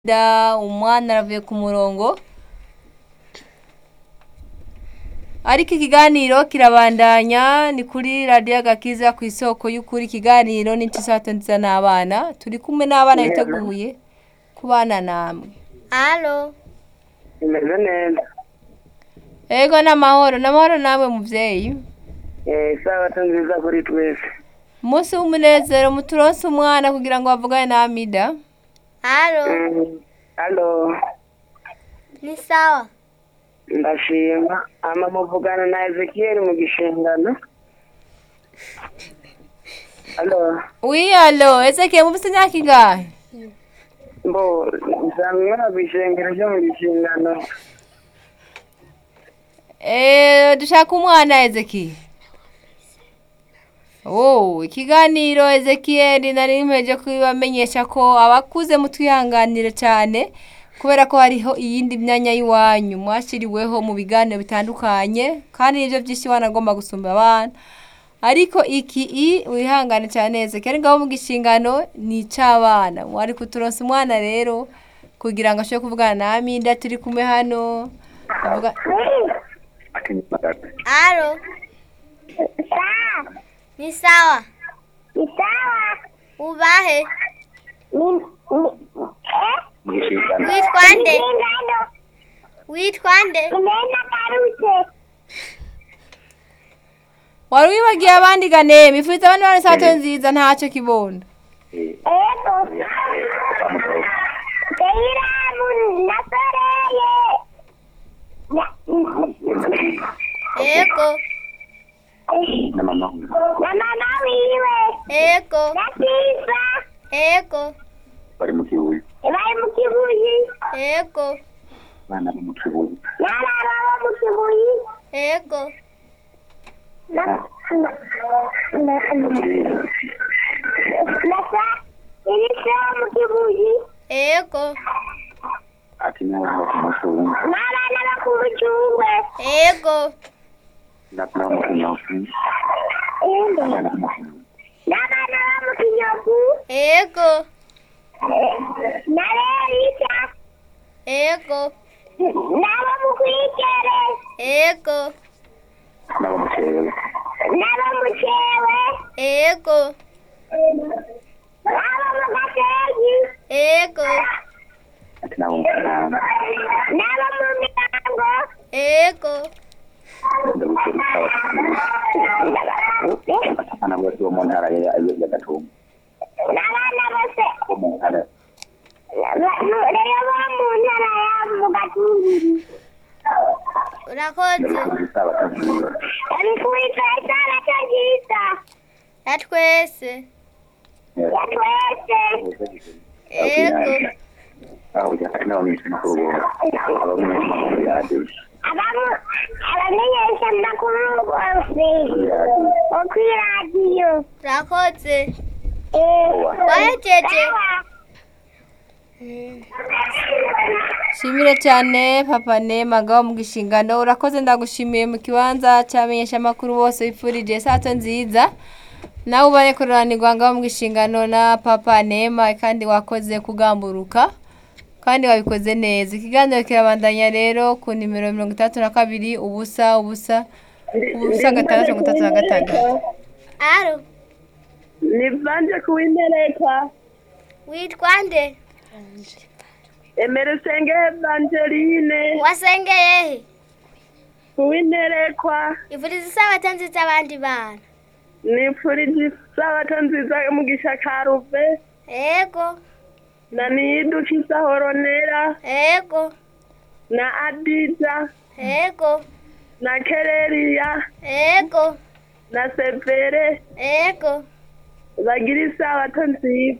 da umwana aravuye ku murongo ariko ikiganiro kirabandanya ni kuri radiyo agakiza ku isoko y'ukuri ikiganiro n'incisato nziza n'abana turi kumwe n'abana biteguye kubana namwe Alo, imeze neza ego n'amahoro n'amahoro namwe muvyeyi eh isabato nziza kuri twese umunsi w'umunezero muturonse umwana kugira ngo bavugane na amida alo, Mm, alo ni sawa. ndashima ama muvugana na ezekiyeli mu gishingano alo wiyalo ezekiye mufise imyaka ingahe mbo nzamwera kw'ishengero ryo mu gishingano Eh, dushaka umwana Ezekiel. Oh, ikiganiro Ezekiel nari mpeje kubamenyesha ko abakuze mutwihanganire cyane kubera ko hariho iyindi myanya y'iwanyu mwashiriweho mu biganiro bitandukanye kandi nivyo byinshi wanagomba gusumba abana ariko iki i wihangane cyane Ezekiel ngaho mu gishingano ni ic'abana wari kuturonsa umwana rero kugira ngo ashobore kuvugana na Aminda turi kumwe hano avuga Alo, ni sawa. Ni sawa. Ubahe, Ni ni eh? witwa nde? Ingano. Witwa nde? Inena karute. wari wibagiye abandi gane mifuriza abandi bane sato nziza ntacyo kibondo Ego. Teiramu nasoreye. Na- Ego, Na mama wiwe. ego, Na Sifa. ego, bari mu kibuye Bari mu kibuyi. ego, abana bo mu kibuye N'abana bo mu kibuyi. ego, Na na na na sa. Iri sa mu kibuyi. ego, ati naho ku mashuri N'abana bo ku bucungwe. ego, ndakora mu kinyofu Ende. abana bo mu kibuye N'abana bo mu kinyofu. ego, Na Lerisa. ego, N'abo mu kwikere. ego, nabo mu kibuye N'abo mu cewe. ego, N'abo mu gasenyi. ego, ati nabo mu kinama N'abo mu mirango. ego, ndabukira isabato abana bose bo mu ntara ya ya gatumba N'abana bose. bo mu ntara Rero bo mu ntara ya mu Gatumbi. urakoze. ndabukira isabato nziza Abifuriza isabato nziza. Ya twese, Ya twese. ego, aho ujya ati nabo mu kinyamakuru abo mu kinyamakuru ya radiyo Abamu- abamenyesha amakuru bose bo kuri radiyo. urakoze. Eh, Wahejeje. sawa. shimire cyane papa nema ngaho mu gishingano urakoze ndagushimiye mu kibanza cyamenyesha amakuru bose wipfurije sato nziza nawe ubane kururanirwa ngaho mu gishingano na papa nema kandi wakoze kugamburuka kandi wabikoze neza ikiganiro kirabandanya rero ku nimero mirongo itandatu na kabiri ubusa ubusa ubusa gatandatu mirongo itatu na gatandatu Alo, nivanje kuwinterekwa witwa nde? emeresenge evangeline Wasengeye he? kuwinterekwa Ivuriza isabato nziza abandi bana. nipfurije isabato nziza mu gishakaruve Ego, na niyidukiza horonera ego, na adija ego, na kereriya ego, na severe ego. bagira isabato nziza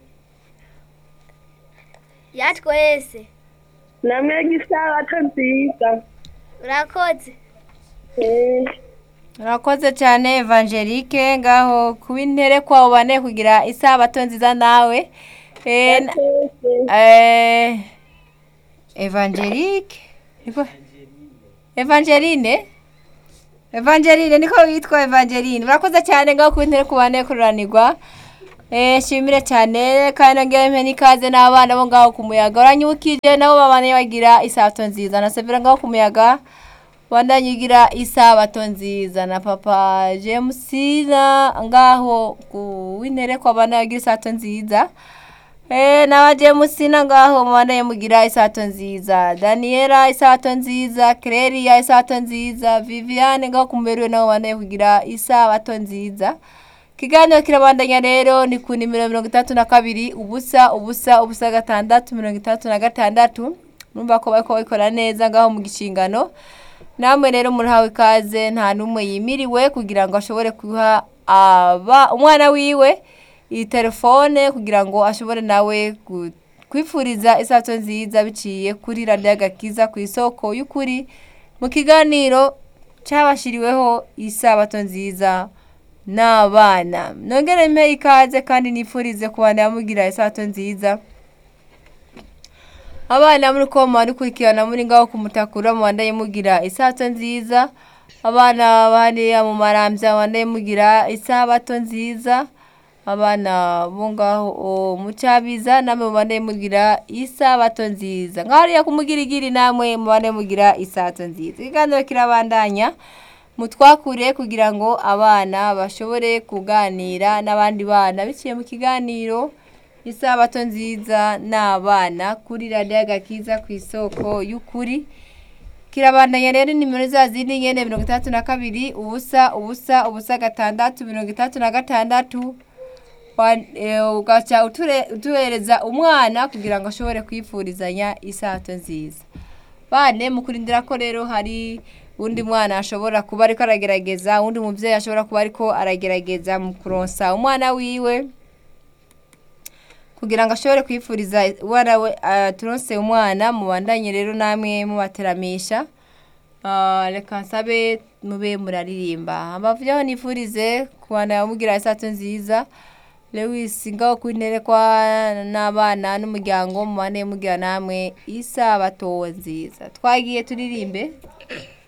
Ya twese, namwega isabato nziza urakoze. Eh, urakoze cyane evangelique ngaho kuba intere kwawe ubane kugira isabato nziza nawe Eh, na- twese. Eh, Evangelique niko Evangeline Evangeline niko witwa Evangeline urakoze cyane ngaho ku ntera kubane kuranirwa Eh, shimire cyane kandi nongera mpe n'ikaze n'abana bo ngaho ku muyaga uranyibukije nabo babane bagira isabato nziza na Severa ngaho ku muyaga bandanye ugira isabato nziza na papa James na ngaho ku wintere kwa bana bagira isabato nziza Eh, na James na ngaho mubandanye mugira isabato nziza Daniela isabato nziza Clelia isabato nziza Viviane ngaho ku muberiwe nabo bandanye kugira isabato nziza ikiganiro kirabandanya rero ni ku nimero mirongo itandatu na kabiri ubusa ubusa ubusa gatandatu mirongo itandatu na gatandatu numva ko bariko babikora neza ngaho mu gishingano namwe rero murahawe ikaze nta n'umwe yimiriwe kugira ngo ashobore guha aba umwana wiwe iyi telefone kugira ngo ashobore nawe gu- kwifuriza isato nziza biciye kuri radiyo agakiza ku isoko y'ukuri mu kiganiro cyabashiriweho isabato nziza n'abana nongere mpe ikaze kandi nifurize kubana yamugira isato nziza abana muri ko mukurikirana muri ngaho ku mutakura mubandaye mugira isato nziza abana bahariya mu marambya mubandaye mugira isabato nziza abana bo ngaho o, mu cyabiza namwe mubandaye mugira isabato nziza ngaho hariya ku mugirigiri namwe mubandaye mugira isato nziza ikiganiro kirabandanya mutwakure kugira ngo abana bashobore kuganira n'abandi bana biciye mu kiganiro isabato nziza n'abana kuri radiyo agakiza ku isoko y'ukuri kirabandanya rero nimero za zindi nyene mirongo itandatu na kabiri ubusa ubusa ubusa gatandatu mirongo itandatu na gatandatu Wa- eh, ugaca uture- utuhereza umwana kugira ngo ashobore kwifurizanya isato nziza bane mu kurindira ko rero hari undi mwana ashobora kuba ariko aragerageza undi mubyeyi ashobora kuba ariko aragerageza mu kuronsa umwana wiwe kugira ngo ashobore kwifuriza umwana we turonse umwana mubandanye rero namwe mubateramisha Ah, reka nsabe mube muraririmba abavuyeho nifurize kubana mugira isato nziza lewis ngaho ku intebe kwa n'abana n'umuryango mubane mugira namwe isabato nziza twagiye turirimbe